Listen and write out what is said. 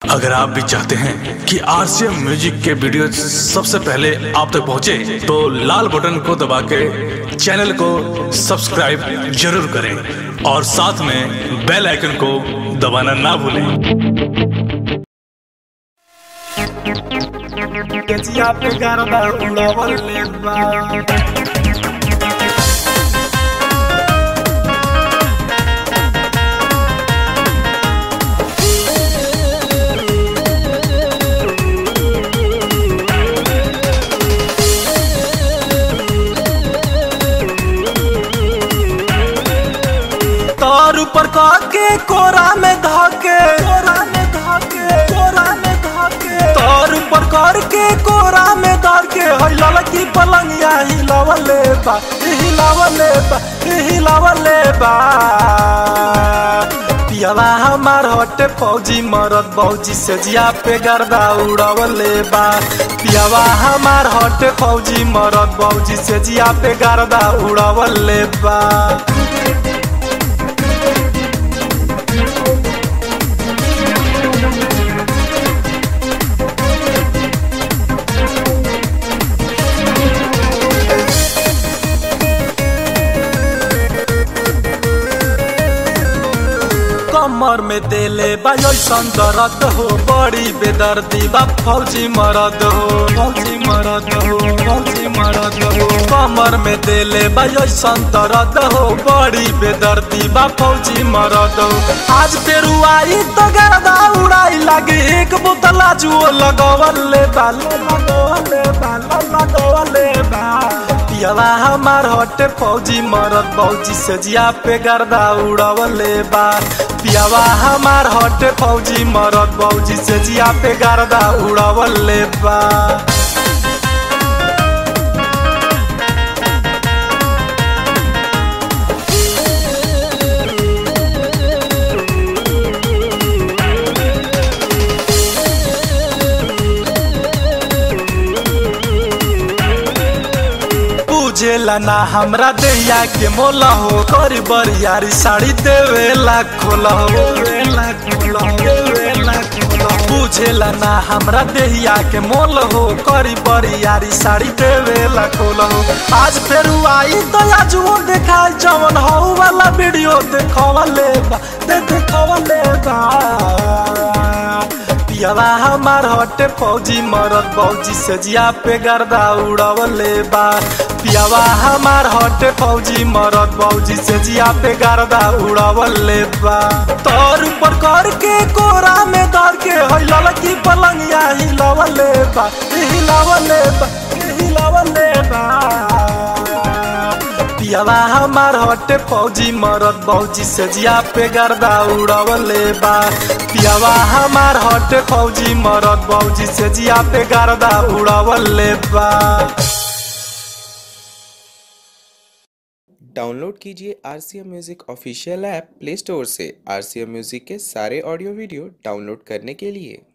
अगर आप भी चाहते हैं कि आरसीएम म्यूजिक के वीडियो सबसे पहले आप तक पहुंचे, तो लाल बटन को दबा के चैनल को सब्सक्राइब जरूर करें और साथ में बेल आइकन को दबाना ना भूलें गजिया पे गरबा उड़वले बा तार ऊपर के कोरा में धाके कोरा में धाके कोरा में धाके तार ऊपर कर के कोरा में धार के हई ललकी पलंगिया हिलावले बा हिलावले बा हिलावले बा पियावा हमार हटे फौजी मरद फौजी से जिया पे गर्दा उड़वले बा पियावा हमार हटे फौजी मरद फौजी से जिया पे गर्दा उड़वले बा कमर में देले बायोसन दर्द हो बड़ी बेदर्दी बा फौजी मरद हो फौजी मरद हो फौजी मरद हो कमर में देले बायोसन दर्द हो बड़ी बेदर्दी बा फौजी मरद हो आज फेरू आई तो गर्दा उड़ाई लागे एक बोतला जुओ लगवले बा लगवले बा लगवले बा पियावा हमार हटे फौजी मरद फौजी से जिया पे गर्दा उड़वले बा पियावा हमार हटे फौजी मरद फौजी से जिया पे गर्दा उड़वले बा पूजेला ना हमरा दैया के मोला हो करी बरियारी साड़ी देवेला खोला हो देवेला खोला हो, देवेला खोला हो। पूजेला ना हमरा देहिया के मोल हो करी बरियारी साड़ी देवेला खोला हो आज फेर आई तो आज वो देखा जवन हो वाला वीडियो देखवले बा दे देखवले बा पियावा हमार हटे फौजी मरद फौजी से जिया पे गर्दा उड़वले बा पियावा हमार हटे फौजी मरद फौजी से जिया पे गर्दा उड़वले बा तोर ऊपर कर के कोरा में धर के हई ललकी पलंगिया हिलावले बा हिलावले बा हिलावले बा पियावा हमार हटे फौजी मरद फौजी से जिया पे गर्दा उड़वले बा पियावा हमार हटे फौजी मरद फौजी से जिया पे गर्दा उड़वले बा डाउनलोड कीजिए R C M music official app play store से आर सी एम म्यूज़िक के सारे ऑडियो वीडियो डाउनलोड करने के लिए